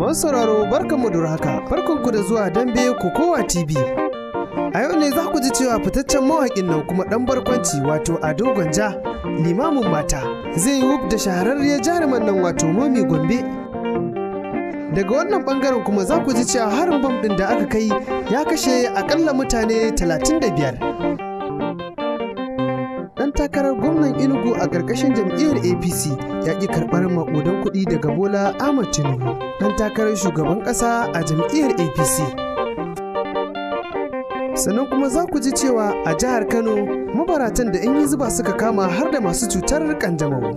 Masu sauraro barkanmu da haka barkanku da zuwa dambe kokowa TV. A yau ne za ku ji cewa fitaccen mawaƙin nan kuma ɗan barkwanci wato Ado Gwanja limamin mata zai yi wuf da shahararriyar jaruman nan wato Momi Gombe. Daga wannan bangaren kuma za ku ji cewa harin bam ɗin da aka kai ya kashe akalla mutane 35. dan takarar gwamnan inugu a ƙarƙashin jam'iyyar apc ya ƙi karɓar maƙudan kuɗi daga bola ahmad tinubu dan takarar shugaban ƙasa a jam'iyyar apc sannan kuma za ku ji cewa a jihar kano mabaratan da in yi zuba suka kama har da masu cutar kanjamau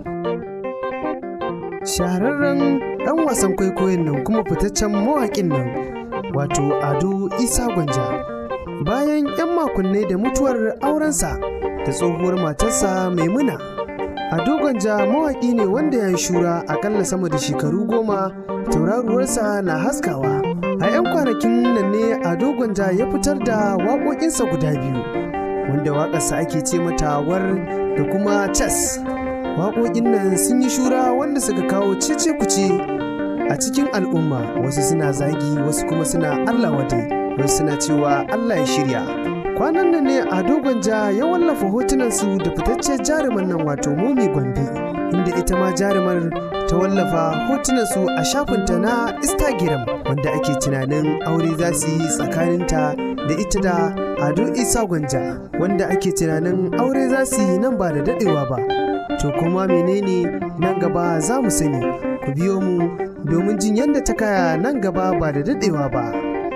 shahararren ɗan wasan kwaikwayon nan kuma fitaccen mawaƙin nan wato ado isa gwanja bayan 'yan makonnai da mutuwar aurensa da tsohuwar matarsa maimuna a dogonja mawaƙi ne wanda ya yi shura akalla sama da shekaru goma tauraruwarsa na haskawa a 'yan kwanakin nan ne a dogonja ya fitar da waƙoƙinsa guda biyu wanda waƙarsa ake ce mata war da kuma chess waƙoƙin nan sun yi shura wanda suka kawo cece kuce a cikin al'umma wasu suna zagi wasu kuma suna allah wadai wasu suna cewa allah ya shirya kwanan nan ne a dogonja ya wallafa hotunansu da fitaccen jaruman nan wato momi gombe inda ita ma jarumar ta wallafa hotunansu a shafinta na instagram wanda ake tunanin aure za su yi tsakaninta da ita da ado isa gwanja wanda ake tunanin aure za su yi nan ba da dadewa ba to kuma menene nan gaba za mu sani ku biyo mu domin jin yadda ta kaya nan gaba ba da dadewa ba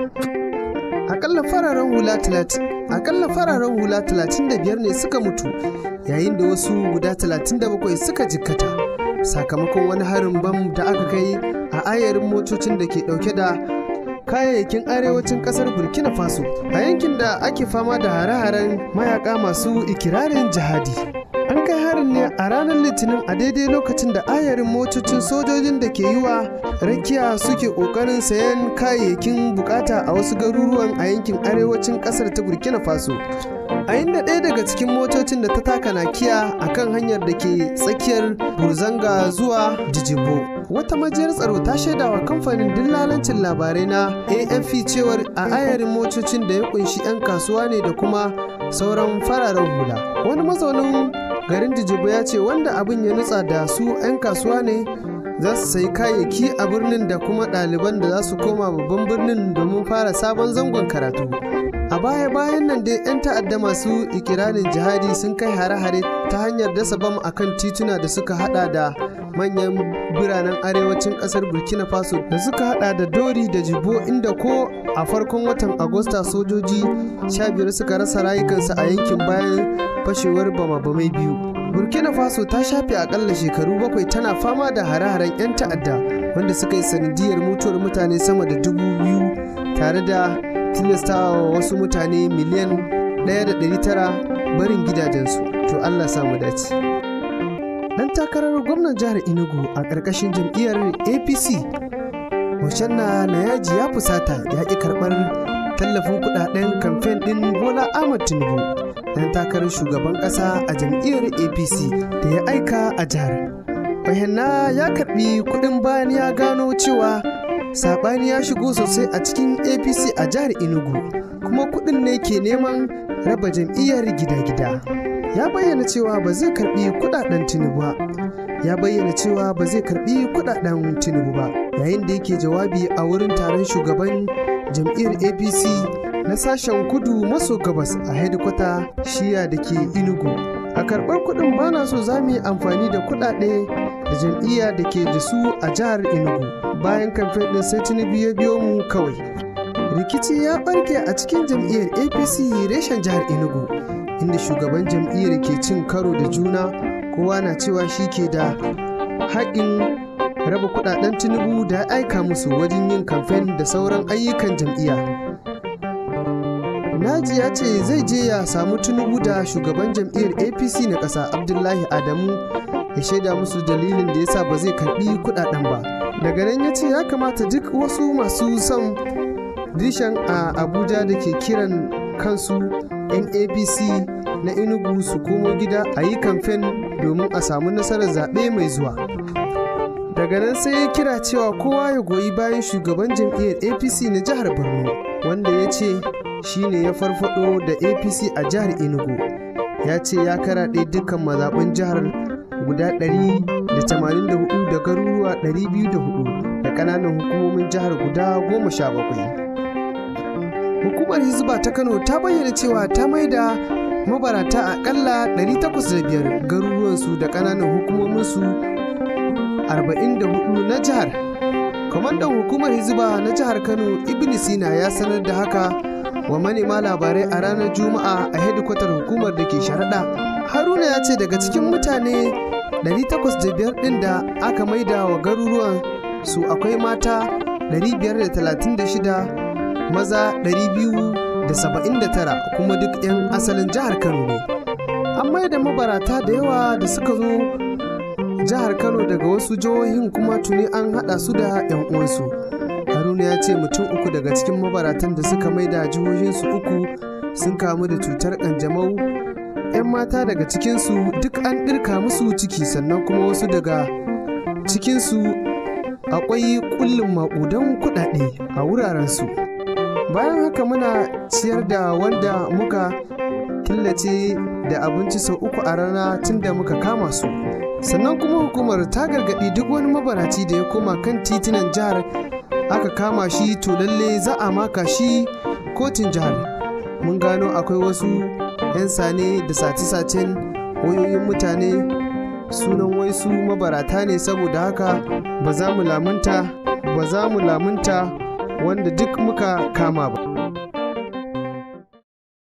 akalla fararen hula talatin akalla fararen hula 35 ne suka mutu yayin da wasu guda 37 suka jikkata sakamakon wani harin bam da aka kai a ayarin motocin da ke dauke da kayayyakin arewacin kasar burkina faso a yankin da ake fama da hare-haren mayaka masu ikirarin jihadi an kai harin ne a ranar litinin a daidai lokacin da ayarin motocin sojojin da ke yi wa rakiya suke kokarin sayan kayayyakin bukata a wasu garuruwan a yankin arewacin kasar ta burkina faso a inda ɗaya daga cikin motocin da ta taka nakiya a kan hanyar da ke tsakiyar burzanga zuwa jijibo wata majiyar tsaro ta shaida wa kamfanin dillalancin labarai na afp cewar a ayarin motocin da ya kunshi 'yan kasuwa ne da kuma sauran fararen hula wani mazaunin garin jijibo ya ce wanda abin ya nutsa da su 'yan kasuwa ne za su sayi kayayyaki a birnin da kuma ɗaliban da za su koma babban birnin domin fara sabon zangon karatu a baya-bayan nan dai 'yan ta'adda masu ikirarin jihadi sun kai hare-hare ta hanyar dasa bam akan tituna da suka hada da manyan biranen arewacin kasar burkina faso da suka hada da dori da jibo inda ko a farkon watan agusta sojoji 15 suka rasa rayukansu a yankin bayan fashewar bama-bamai biyu burkina faso ta shafe akalla shekaru bakwai tana fama da hare-haren 'yan ta'adda wanda suka yi sanadiyar mutuwar mutane sama da dubu biyu tare da tilastawa wasu mutane miliyan 1.900 barin gidajensu to allah samu dace dan takarar gwamnan jihar enugu a ƙarƙashin jam'iyyar apc Hoshanna na yaji ya fusata ya ƙi karɓar tallafin kuɗaɗen kamfen ɗin bola ahmad tinubu dan takarar shugaban ƙasa a jam'iyyar apc da ya aika a jihar bayyana ya karɓi kuɗin bayan ya gano cewa saɓani ya shigo sosai a cikin apc a jihar enugu kuma kuɗin ne ke neman raba jam'iyyar gida-gida ya bayyana cewa ba zai karɓi kuɗaɗen tinubu ba ya bayyana cewa ba zai karɓi kuɗaɗen tinubu ba yayin da yake jawabi a wurin taron shugaban jam'iyyar apc na sashen kudu maso gabas a hedikwata shiya da ke inugu a karɓar kuɗin bana so za mu yi amfani da kuɗaɗe da jam'iyya da ke da su a jihar inugu bayan kamfen ɗin sai tinubu ya biyo mu kawai rikici ya ɓarke a cikin jam'iyyar apc reshen jihar enugu inda shugaban jam'iyyar ke cin karo da juna kowa na cewa shi ke da haƙin raba kudaden tinubu da ya aika musu wajen yin kamfen da sauran ayyukan jam'iyya naji ya ce zai je ya samu tinubu da shugaban jam'iyyar apc na ƙasa abdullahi adamu ya shaida musu dalilin da yasa ba zai karbi kudaden ba daga nan ya ce ya kamata duk wasu masu son rishan a abuja da ke kiran kansu NAPC na Enugu su komo gida a yi kamfen domin a samu nasarar zaɓe mai zuwa. daga nan sai ya kira cewa kowa ya goyi bayan shugaban jam'iyyar apc na jihar borno wanda ya ce shine ya farfado da apc a jihar enugu ya ce ya karaɗe dukkan mazaɓin jihar guda 184 da garuruwa 204 da ƙananan hukumomin jihar guda 17 hukumar hizba ta kano ta bayyana cewa ta maida mabarata akalla 805 garuruwansu da ƙananan hukumominsu 44 na jihar kwamandan hukumar hizba na jihar kano ibn sina ya sanar da haka wa manema labarai a ranar juma'a a hedikwatar hukumar da ke sharaɗa haruna ya ce daga cikin mutane 805 ɗin da aka maida wa garuruwan su akwai mata 536 maza 279 kuma duk 'yan asalin jihar kano ne an maida mabarata da yawa da suka zo jihar kano daga wasu jihohin kuma tuni an haɗa su da 'yan uwansu haruna ya ce mutum uku daga cikin mabaratan da suka maida jihohinsu uku sun kamu da cutar kanjamau 'yan mata daga cikinsu duk an ɗirka musu ciki sannan kuma wasu daga cikinsu akwai kullum maƙudan kuɗaɗe a wurarensu bayan haka muna ciyar da wanda muka killace da abinci sau uku a rana tun da muka kama su sannan kuma hukumar ta gargaɗi duk wani mabaraci da ya koma kan titunan jihar aka kama shi to lalle za a maka shi kotun jihar mun gano akwai wasu 'yan sane da sace-sacen wayoyin mutane sunan wai su mabarata ne saboda haka ba za mu lamunta ba za mu lamunta wanda duk muka kama ba